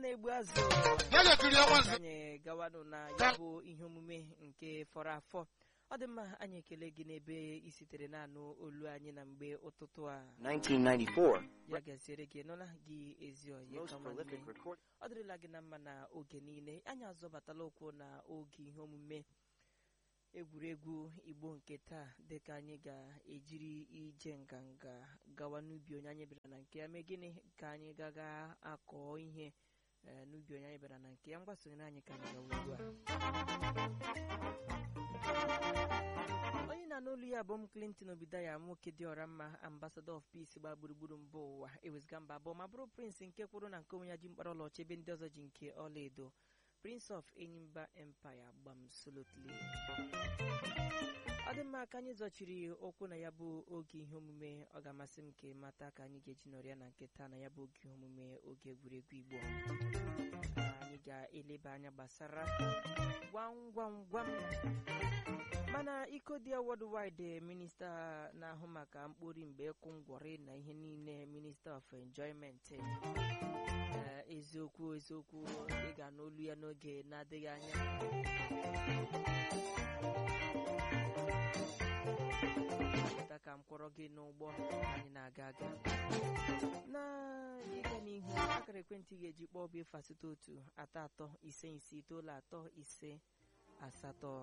na-egbu azụ ya ga-ekiri ọnwa nze anyị gawanụ na ya bụ ihe omume nke fọrọ afọ ọ dị mma anyị ekele gị n'ebe i sitere na-anụ olu anyị na mgbe ụtụtụ a 1994. ya gaziere gị nụla gị ezi oyi Most ka nwanne prolific record. ọ dịrịla gị na mma na oge niile anyị azọbatala ụkwụ na oge ihe omume egwuregwu igbo nke taa dịka anyị ga-ejiri ije nganga gawa n'ubi onye anyị bịara na nke ya mee gịnị ka anyị gaga akọ ihe eh, n'ubi onye anyị bịara na nke ya mgbasonyere anyị ka anyị gawa ugbu a onye na-anụ olu ya bụ m clinton obidaya nwoke dị ọra mma ambassador of peace gba gburugburu mba ụwa ewezga mba abụọ ma bụrụ prince nke kwụrụ na nke onwe ya ji mkpara ọlaọcha ebe ndị ọzọ ji nke ọlaedo prince of enyimba empire gbam solotly ọ dị mma ka anyị zọchiri okwu na ya bụ oge ihe omume ọ ga-amasị m ka mata ka anyị ga-eji nọrịa na nke taa na ya bụ oge ihe omume oge egwuregwu igbo anyị ga-eleba anya gbasara gwam gwam gwam mana iko dị worldwide minista na-ahụ maka mkpori mgbe ịkwụ ngwọrị na ihe niile minista of enjoyment eh, eziokwu eziokwu ị ga n'olu ya n'oge na-adịghị anya pụta ka m kwọrọ gị n'ụgbọ anyị na-aga aga na ịga n'ihu akara ekwentị ị ga-eji kpọọ bụ efu asatọ otu atọ atọ ise ise itoolu atọ ise asatọ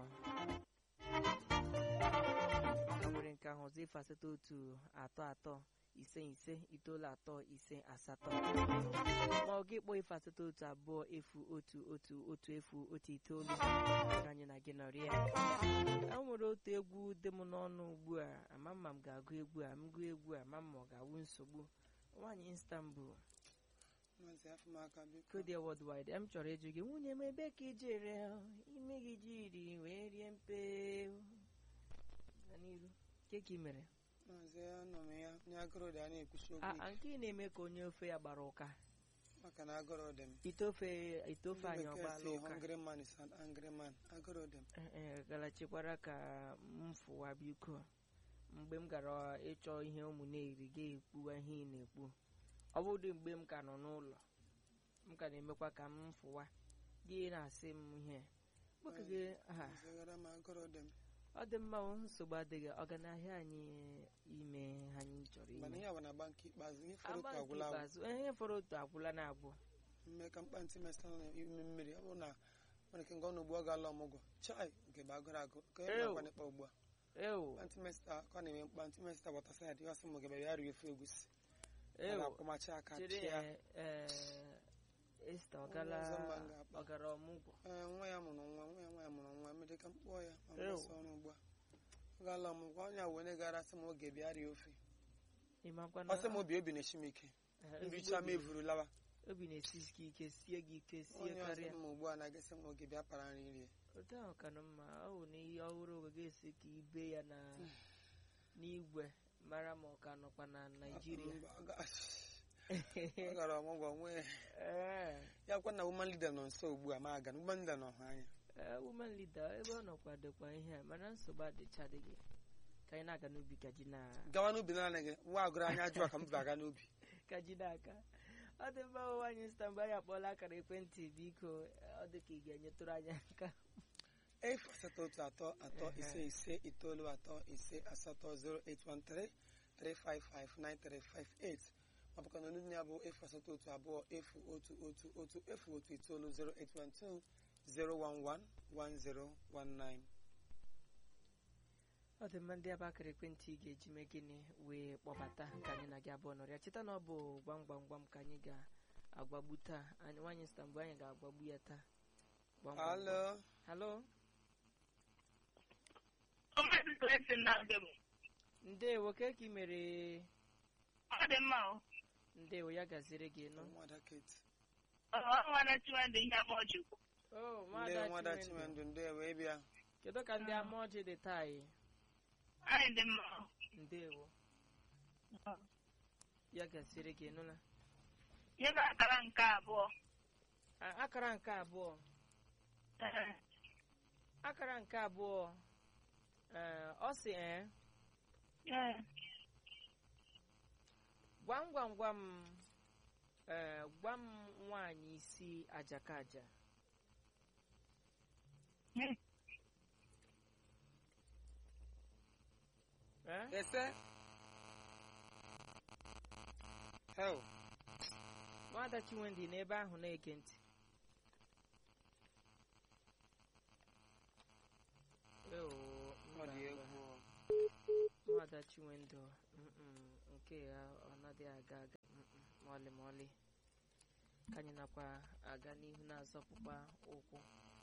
o nwere nke ahụ ọzọ efu asatọ otu atọ atọ ise ise itoolu atọ ise asatọ ma ọ gị kpọọ efu asatọ otu abụọ efu otu otu otu efu otu itoolu ka anyị na gị nọrị ya e nwere otu egwu dị m n'ọnụ ugbu a ama mma m ga-agụ egwu a m gụọ egwu a ama mma ọ ga-awụ nsogbu nwaanyị Istanbul Maazị Afụmaka biko Kodia Worldwide m chọrọ ịjụ gị nwunye m ebe ka ijere ime gị jiri wee rie mpe na n'iru ke ka ị mere maazị anọ m ya onye agụrụ dị a na-ekwusi okwu a ike a, nke ị na-eme ka onye ofe ya gbara ụka maka na agụrụ dị m ite ofe ite ofe anyị Ndị bekee ọgbala si ụka hungry man is an angry man agụrụ dị m Eh, eh, galachikwara ka m fụwa biko mgbe m gara ịchọ ihe ụmụ na-eri ga-ekpuwa ihe ị na-ekpu ọ bụrụ mgbe m ka nọ n'ụlọ m ka na-emekwa ka m fụwa gị na-asị m ihe nwoke gị ha zigara m agụrụ dị m ọ dị mma o, nsogbu adịghị ọganahịa anyị ime ha anyị chọrọ mana ime ihe a bụ na agba nke ikpeazụ ihe fọrọ agba otu nke agwụla agwụ ikpeazụ eh, ihe fọrọ otu agwụla na abụọ mme ka mkpa ntị mesta nọ n'ime mmiri ọ bụrụ na nwere ike ngọ n'ugbu ọ ga-ala ọmụgwọ chai nke bụ agụrụ agụ ka e Ew. nakwa n'ịkpa ugbu a ewo mkpa ntị mesta ka ọ na-eme mkpa ntị mesta gbata saịdị ya sị m gebe ya rie ofe egusi a ewo na-akwụmachi aka chere chịa esta ọgala Onye ọzọ mma m ga-akpọ. ọgara ọmụgwọ ee nwa ya mụrụ nwa nwa ya nwa ya mụrụ nwa mmiri ka m kpọọ ya ma Ew. mgbasa ọrụ ugbu a ọ gaala ọmụgwọ onye a wee gara sị m oge bịa rie ofe ịmakwa ọ na sị m obi obi na-eshi m ike eh, ezigbo nricha m obi- evuru lawa obi na-esi gị ike sie gị ike sie onye ọzọ karịa m ugbu a na-agasị m oge bịa para nri rie otu ahụ ka nọ mma ọ bụ na ihe ọhụrụ oge ga-esi ka ibe ya na n'igwe mara ma ọ ka nọkwa na naijiria Mba, ọ ga- ọ gara ọmụgwọ nwee ee ya kwa na woman leader nọ nso ugbu a ma aga na woman leader nọ ha anya ee, woman leader ebe ọ nọkwa dịkwa ihe a mana nsogbu adịchadịghị ka anyị na-aga n'ubi ka ji na gawa n'ubi naanị gị nwa agụrụ anya ajụwa ka m ba aga n'ubi ka ji n'aka ọ dị mma ụwa anyị sita mgbe anyị akpọọla akara ekwentị biko ọ dị ka ị ga-enyetụrụ anyị aka efu asatọ otu atọ atọ Ehe. ise ise itoolu atọ ise asatọ 0813 3559358 ma bụkwa na olu ya bụ efu asatọ otu abụọ efu otu otu otu efu otu itoolu 0812 011 1019 ọ dị mma ndị ebe akara ekwentị ị ga-eji mee gịnị wee kpọbata ka anyị na gị abụọ nọrịa cheta na ọ bụ gwam gwam gwam ka anyị ga-agbagbu taa anyị nwaanyị sita mgbe anyị ga-agbagbu ya taa Gwam gwam gwam. halo halo Ọmọdé blessing na be mu. ndewo ke ka ị mere Ọ dị mma o. ndewo ya gaziere gị nụ nwada kate Ọ nwa na tiwa ndị ihe ama ọjị kwu. o ndị nwada nwada Chinwendu. chimendụ ndị wee bịa kedu ka ndị ama ọjị dị taa yi Anyị dị mma o. ndewo ya gaziere gị nụla Nye ga akara nke abụọ. A- akara nke abụọ Ee. akara nke abụọ ee, ọ sị ee Ee. gwam gwam gwam ee gwa m nwaanyị isi ajakaja ee ese hel nwada chinwendị n'ebe ahụ na-ege ntị Eo, ọ dị mba, egwu nwada chinwendụ mm-mm, nke ya ọ naghị aga aga mm-mm, ma ọlị ma ọlị ka anyị nakwa aga n'ihu na-azọpụkwa ụkwụ